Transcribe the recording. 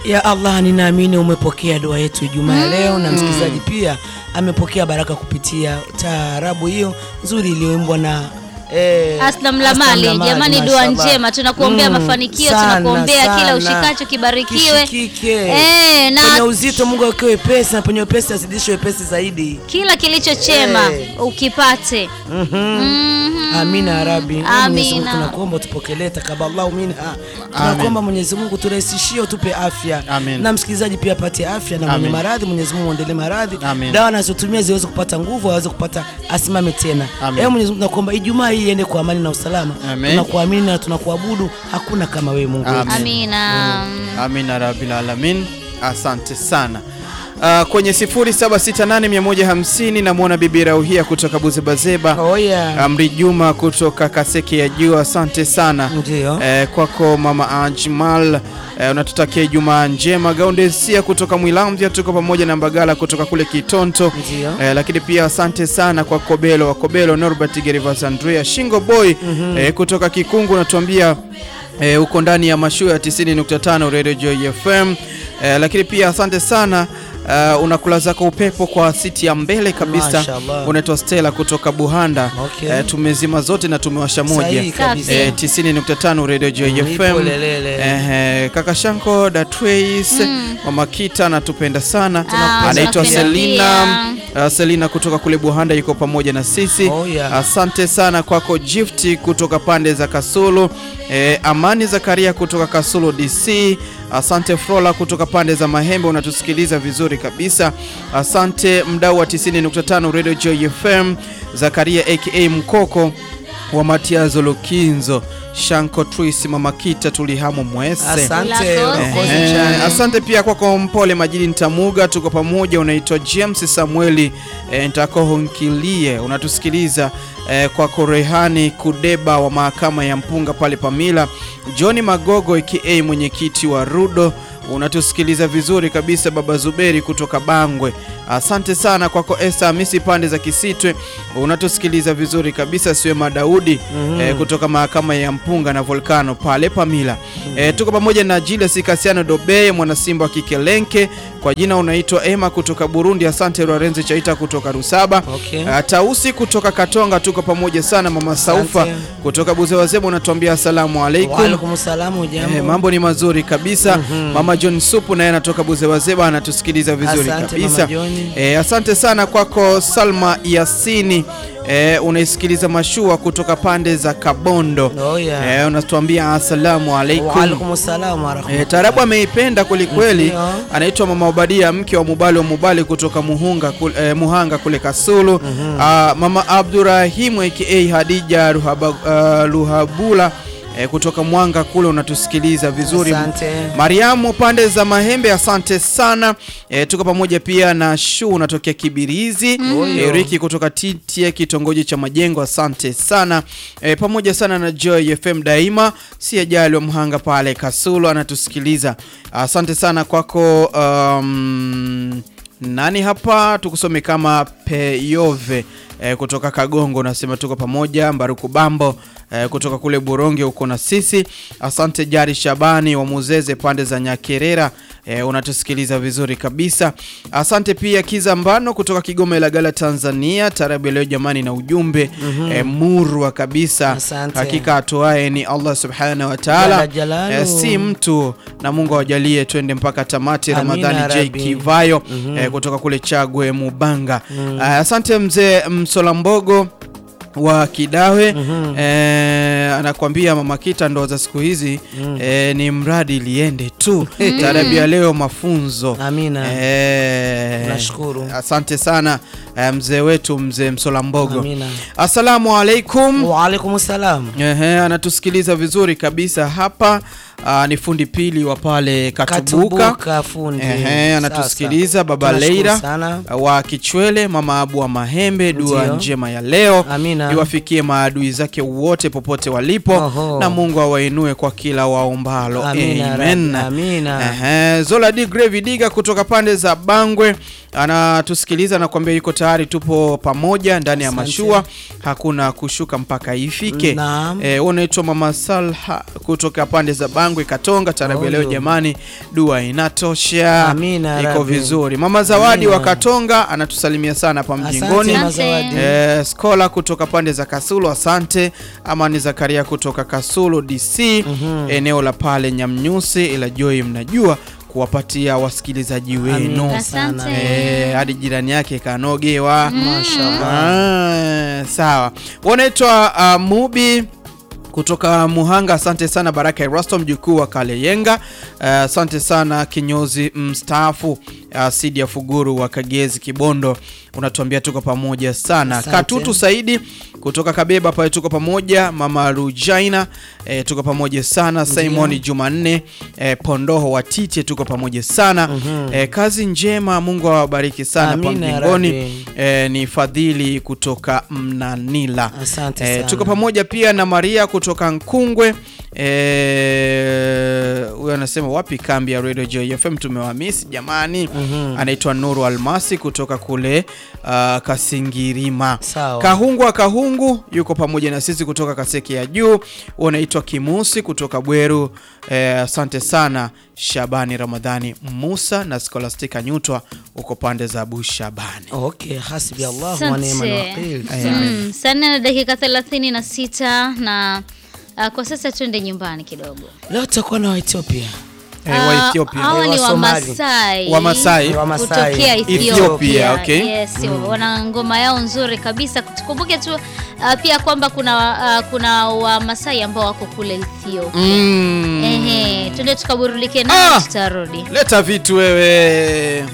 Ya Allah, ninaamini umepokea dua yetu Ijumaa ya leo na msikilizaji pia amepokea baraka kupitia taarabu hiyo nzuri iliyoimbwa na eh, Aslam Lamali, Aslam jamani, dua mashallah. njema, tunakuombea Mm, mafanikio, sana, tunakuombea kila sana. ushikacho kibarikiwe. Kishikike. Eh, na Penye uzito Mungu akiwe wepesi na penye wepesi azidishe wepesi zaidi. kila kilicho chema Eh. ukipate. Mhm. Amina ya Rabbi. Na Mwenyezi Mungu Amina. tunakuomba utupokelee takaballahu minha. Tunakuomba Mwenyezi Mungu turahisishie utupe afya. Amin. Na msikilizaji pia apate afya na mwenye Amin. maradhi Mwenyezi Mungu aendelee maradhi. Amin. Dawa anazotumia ziweze kupata nguvu, aweze kupata asimame tena. Amin. Ewe Mwenyezi Mungu tunakuomba Ijumaa hii iende kwa amani na usalama. Amin. Tunakuamini na tunakuabudu. Hakuna kama wewe Mungu. wetu. Amin. Amina. Amina rabbil alamin, asante sana. Uh, kwenye 0768150150 namwona bibi Rauhia kutoka Buzebazeba. Oh yeah. Amri Juma kutoka Kaseke ya Juu, asante sana. Ndio. Eh, kwako mama Ajmal eh, unatutakia Ijumaa njema. Gaundesia kutoka Mwilamvya, tuko pamoja na Mbagala kutoka kule Kitonto. Ndio. Eh, lakini pia asante sana kwa Kobelo wa Kobelo, Norbert Gerivas, Andrea Shingo Boy eh, kutoka Kikungu unatuambia eh, uko ndani ya mashua ya 90.5 Radio Joy FM. Eh, lakini pia asante sana Uh, unakula zako upepo kwa siti ya mbele kabisa. Mashallah. Unaitwa Stella kutoka Buhanda. Okay. Eh, tumezima zote na tumewasha moja Sahihi kabisa. eh, 90.5 Radio Joy Nipo FM. lelele. Eh, eh, kaka Shanko Datways Mama Kita anatupenda sana. Ah, Anaitwa tunapenda Selina uh, Selina kutoka kule Buhanda yuko pamoja na sisi. Oh, yeah. Asante sana kwako Gift kutoka pande za Kasulu. Eh, Amani Zakaria kutoka Kasulu DC. Asante Frola kutoka pande za Mahembe unatusikiliza vizuri kabisa. Asante mdau wa 90.5 Radio Joy FM. Zakaria aka Mkoko wa Matiazo Lukinzo. Shanko Twisi Mama Kita tulihamo mwese. Asante. Ulakoze. Ulakoze Eh, chani. asante pia kwako Mpole Majidi Ntamuga, tuko pamoja. Unaitwa James Samueli eh, Ntakohonkilie, unatusikiliza eh, kwako Rehani Kudeba wa mahakama ya Mpunga pale Pamila, Johni Magogo aka mwenyekiti wa Rudo unatusikiliza vizuri kabisa. Baba Zuberi kutoka Bangwe, asante sana kwako. Esther Hamisi pande za Kisitwe unatusikiliza vizuri kabisa. Siwema Daudi eh, kutoka mahakama ya Mpunga na Volcano pale Pamila. Eh, tuko pamoja na Julius Kasiano Dobe mwanasimba wa Kikelenke, kwa jina unaitwa Emma kutoka Burundi. Asante Lorenzi Chaita kutoka Rusaba. Okay. Uh, Tausi kutoka Katonga, tuko pamoja sana. Mama Saufa Asante. kutoka Buzewazeba unatuambia asalamu alaikum. Waalaikum salamu, Eh, jambo. mambo ni mazuri kabisa. Mama John Supu naye anatoka Buzewazeba anatusikiliza vizuri Asante, kabisa. Mama John. Eh, asante sana kwako Salma Yasini eh, unaisikiliza mashua kutoka pande za Kabondo. Oh, yeah. Eh, unatuambia asalamu alaikum. Waalaikum salamu wa E, rahmatullahi. Tarabu ameipenda kwelikweli. Ndio. Anaitwa Mama Obadia, mke wa Mubali wa Mubali kutoka Muhunga kule, eh, Muhanga kule Kasulu. Ah, Mama Abdurahimu aka Hadija Ruhaba, ah, Ruhabula eh, kutoka Mwanga kule unatusikiliza vizuri. Asante. Mariamu pande za Mahembe, asante sana. E, tuko pamoja pia na Shu unatokea Kibirizi. E, Riki kutoka TTA kitongoji cha Majengo, asante sana. E, pamoja sana na Joy FM daima, si ajali wa Mhanga pale Kasulu anatusikiliza. Asante sana kwako um, nani hapa tukusome kama Peyove e, kutoka Kagongo unasema tuko pamoja. Mbaruku Bambo e, kutoka kule Buronge uko na sisi. Asante Jari Shabani wa Muzeze pande za Nyakerera e, unatusikiliza vizuri kabisa. Asante pia Kiza Mbano kutoka Kigoma Ilagala Tanzania. Tarabu ya leo jamani na ujumbe e, murwa kabisa. Asante. Hakika atoaye ni Allah subhanahu wa ta'ala Jalla jalaluhu. e, si mtu na Mungu awajalie twende mpaka tamati. Amina, Ramadhani J Rabbi. Kivayo eh, kutoka kule Chagwe Mubanga. Ah, asante mzee Msolambogo wa Kidawe eh, anakuambia mama Kita, ndoa za siku hizi eh, ni mradi liende tu. Tarabu ya leo mafunzo. Amina. Eh, Nashukuru. asante sana eh, mzee wetu mzee Msolambogo. Amina. Assalamu alaikum. Waalaikum salam. Ehe, anatusikiliza vizuri kabisa hapa. Aa, ni fundi pili wa pale Katubuka. Katubuka fundi. Ehe, anatusikiliza baba Tunashukuru Leira sana. wa Kichwele, mama Abu wa Mahembe. Dua Ndio. njema ya leo Amina. iwafikie maadui zake wote popote walipo, Oho. na Mungu awainue kwa kila waombalo. Amina, Amen. Rabbi. Amina. Ehe, Zola D Grave Diga kutoka pande za Bangwe anatusikiliza na kuambia yuko tayari, tupo pamoja ndani ya Asante. mashua, hakuna kushuka mpaka ifike. Naam. Eh, unaitwa Mama Salha kutoka pande za Bangwe Katonga. Tarabu ya leo Oyo. jamani, dua inatosha, Amina, iko Rabbi. vizuri. Mama Zawadi wa Amina. Katonga anatusalimia sana hapa Asante mjingoni. Mazawadi. Eh, Skola kutoka pande za Kasulu, asante. Amani Zakaria kutoka Kasulu DC, eneo la pale Nyamnyusi, ila Joy, mnajua kuwapatia wasikilizaji wenu Amina Asante. sana. Eh, hadi jirani yake kanogewa. Mashallah. Ah, sawa. Wanaitwa uh, Mubi kutoka Muhanga, asante sana. Baraka Erasto mjukuu wa Kaleyenga, uh, asante sana. Kinyozi mstaafu uh, Sidi ya Fuguru wa Kagezi Kibondo, unatuambia tuko pamoja sana. Asante. Katutu Saidi kutoka Kabeba pale tuko pamoja. Mama Rujaina eh, tuko pamoja sana. Simon Jumanne eh, Pondoho wa Tite tuko pamoja sana. eh, kazi njema, Mungu awabariki sana pa Amina ya mbingoni. Rabbi. Eh, ni Fadhili kutoka Mnanila. Asante Eh, sana. tuko pamoja pia na Maria kutoka Nkungwe. Eh, huyo anasema wapi kambi ya Radio Joy FM tumewamisi jamani. Anaitwa Nuru Almasi kutoka kule uh, Kasingirima. Sawa. Kahungu wa Kahungu yuko pamoja na sisi kutoka Kaseki ya Juu. Unaitwa Kimusi kutoka Bweru. Eh, asante sana Shabani Ramadhani Musa na Scholastica Nyutwa uko pande za Bushabani. Okay, hasbi Allah wa ni'mal Asante. wakil. Mm, saa nne na dakika thelathini na sita na uh, kwa sasa tuende nyumbani kidogo. Leo tutakuwa na Waethiopia. Eh, wa Ah, Ethiopia. Hawa Eh, ni wa Somali. Wamasai. Wamasai. Wamasai. kutokea Ethiopia. Ethiopia, okay. Yes, wana ngoma yao nzuri kabisa. Tukumbuke tu uh, pia kwamba kuna uh, kuna Wamasai ambao wako kule Ethiopia. Mm. Ehe, tuende tukaburudike nao Ah! tutarudi. Leta vitu wewe.